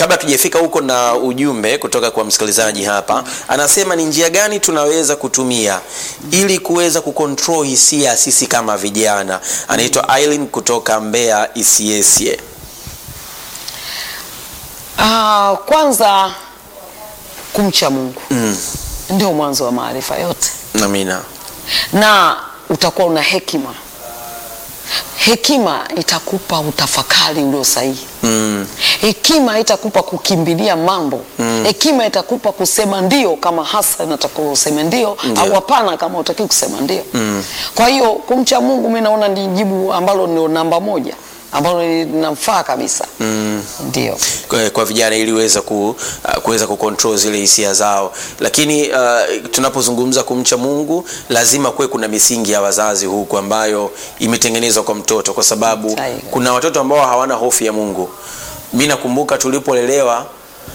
kabla tujafika huko na ujumbe kutoka kwa msikilizaji hapa anasema ni njia gani tunaweza kutumia ili kuweza kucontrol hisia sisi kama vijana anaitwa Aileen kutoka Mbeya Isiesie Ah, kwanza kumcha Mungu mm. ndio mwanzo wa maarifa yote, amina na utakuwa una hekima. Hekima itakupa utafakari ulio sahihi. mm. Hekima itakupa kukimbilia mambo. Hekima itakupa kusema ndio kama hasa inatakiwa useme ndio, Ndio. au hapana kama utaki kusema ndio. Kwa hiyo kumcha Mungu mi naona ni jibu ambalo ndio namba moja ambalo linamfaa kabisa. Ndio. kwa, kwa vijana ili weza ku, uh, kuweza kucontrol zile hisia zao lakini uh, tunapozungumza kumcha mungu lazima kuwe kuna misingi ya wazazi huku ambayo imetengenezwa kwa mtoto kwa sababu Sahihi. kuna watoto ambao hawana hofu ya mungu mi nakumbuka tulipolelewa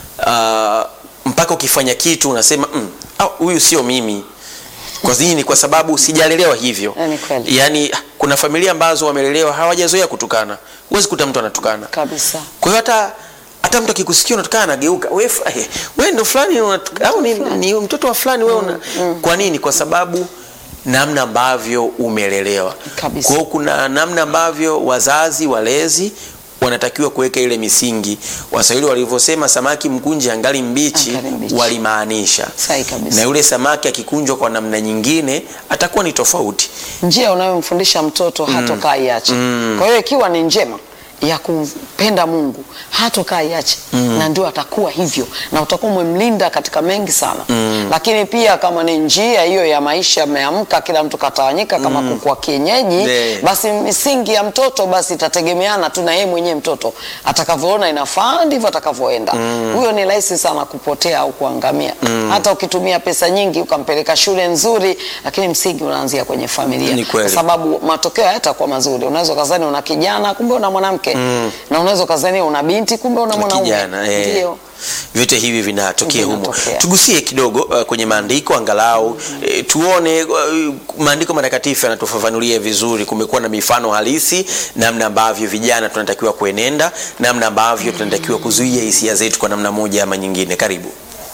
uh, mpaka ukifanya kitu unasema "Mm, ah, huyu sio mimi kwa nini kwa sababu sijalelewa hivyo Eh, ni kweli. yaani kuna familia ambazo wamelelewa hawajazoea kutukana huwezi kuta mtu anatukana Kabisa. kwa hiyo hata hata mtu akikusikia unatukana anageuka we, f- eh, we ndo fulani unatuka- au ni, ni mtoto wa fulani we una kwa nini kwa sababu namna ambavyo umelelewa Kabisa. kwa hiyo kuna namna ambavyo wazazi walezi wanatakiwa kuweka ile misingi waswahili walivyosema samaki mkunje angali mbichi, Angali mbichi. walimaanisha Sahihi kabisa. na yule samaki akikunjwa kwa namna nyingine atakuwa ni tofauti njia unayomfundisha mtoto hatokaa iache. Kwa hiyo ikiwa ni njema ya kumpenda Mungu hatokaa iache na ndio atakuwa hivyo na utakuwa umemlinda katika mengi sana. Lakini pia kama ni njia hiyo ya maisha, ameamka kila mtu katawanyika kama kuku wa kienyeji, Ne. basi misingi ya mtoto basi itategemeana tu na yeye mwenyewe mtoto atakavyoona inafaa ndivyo atakavyoenda. Huyo ni rahisi sana kupotea au kuangamia. Hata ukitumia pesa nyingi ukampeleka shule nzuri, lakini msingi unaanzia kwenye familia Ni kweli. kwa sababu matokeo hayatakuwa mazuri. Unaweza ukazani una kijana kumbe una mwanamke na unaweza ukazani una binti kumbe una na mwanaume. kijana eh. Ndio. vyote hivi vinatokea humo Vinatokea. tugusie kidogo uh, kwenye maandiko angalau eh, tuone uh, maandiko matakatifu yanatufafanulia vizuri kumekuwa na mifano halisi namna ambavyo vijana tunatakiwa kuenenda namna ambavyo tunatakiwa kuzuia hisia zetu kwa namna moja ama nyingine karibu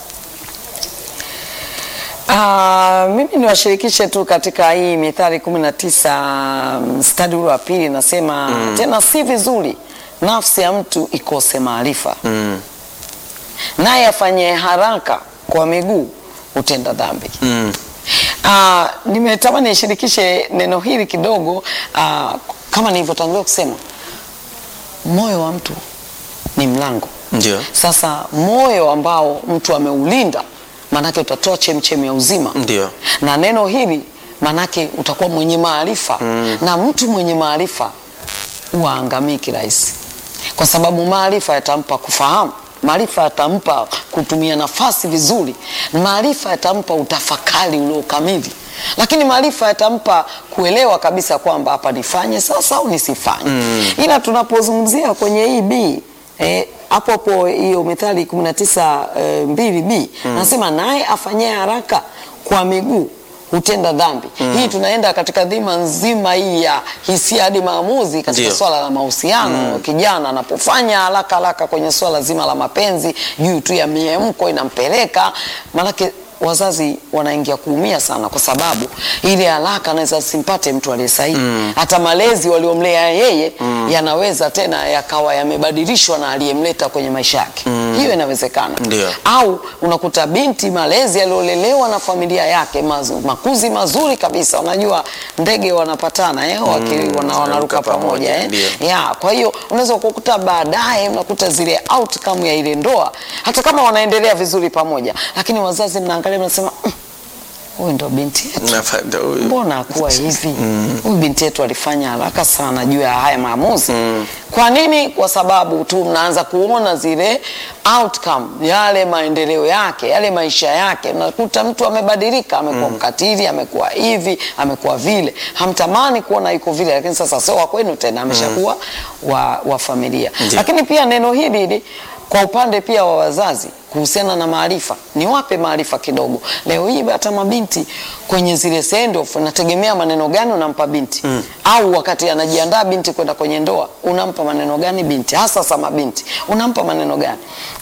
Ah, mimi niwashirikishe tu katika hii Mithali kumi na tisa mstari ule wa pili nasema tena si vizuri nafsi ya mtu ikose maarifa mm. naye afanye haraka kwa miguu hutenda dhambi. Mm. Ah, nimetamani nishirikishe neno hili kidogo ah, kama nilivyotangulia kusema moyo wa mtu ni mlango ndio sasa moyo ambao mtu ameulinda maanake utatoa chemchemi ya uzima Ndio. na neno hili maanake utakuwa mwenye maarifa na mtu mwenye maarifa huwa angamii kirahisi kwa sababu maarifa yatampa kufahamu maarifa yatampa kutumia nafasi vizuri maarifa yatampa utafakari uliokamili lakini maarifa yatampa kuelewa kabisa kwamba hapa nifanye sasa au nisifanye ila tunapozungumzia kwenye hii bii eh, hapo hapo hiyo Mithali 19 eh, mbili b nasema naye afanyie haraka kwa miguu hutenda dhambi. Hii tunaenda katika dhima nzima hii ya hisia hadi maamuzi katika Ndio. swala la mahusiano. Kijana anapofanya haraka haraka kwenye swala zima la mapenzi juu tu ya miemko inampeleka, maanake wazazi wanaingia kuumia sana, kwa sababu ile haraka anaweza simpate mtu aliye sahihi. Hata malezi waliomlea yeye yanaweza tena yakawa yamebadilishwa na aliyemleta kwenye maisha yake. Hiyo inawezekana Ndio. au unakuta binti malezi aliolelewa na familia yake mazu, makuzi mazuri kabisa. Unajua ndege wanapatana eh, waki, wana, wanaruka wanaruka pamoja pamoja, eh. ndio. ya kwa hiyo unaweza kukuta baadaye unakuta zile outcome ya ile ndoa, hata kama wanaendelea vizuri pamoja, lakini wazazi mnaangalia mnasema "Mm, huyu ndo binti yetu Nafa- ndo- mbona akuwa hivi huyu binti yetu alifanya haraka sana juu ya haya maamuzi kwa nini kwa sababu tu mnaanza kuona zile outcome yale maendeleo yake yale maisha yake unakuta mtu amebadilika amekuwa mkatili amekuwa hivi amekuwa vile hamtamani kuona yuko vile lakini sasa sio wa kwenu tena ameshakuwa wa, wa familia Ndiyo. lakini pia neno hili hili kwa upande pia wa wazazi kuhusiana na maarifa, niwape maarifa kidogo. Leo hii hata mabinti kwenye zile send off, nategemea maneno gani unampa binti au wakati anajiandaa binti kwenda kwenye ndoa, unampa maneno gani binti, hasa sama binti, unampa maneno gani?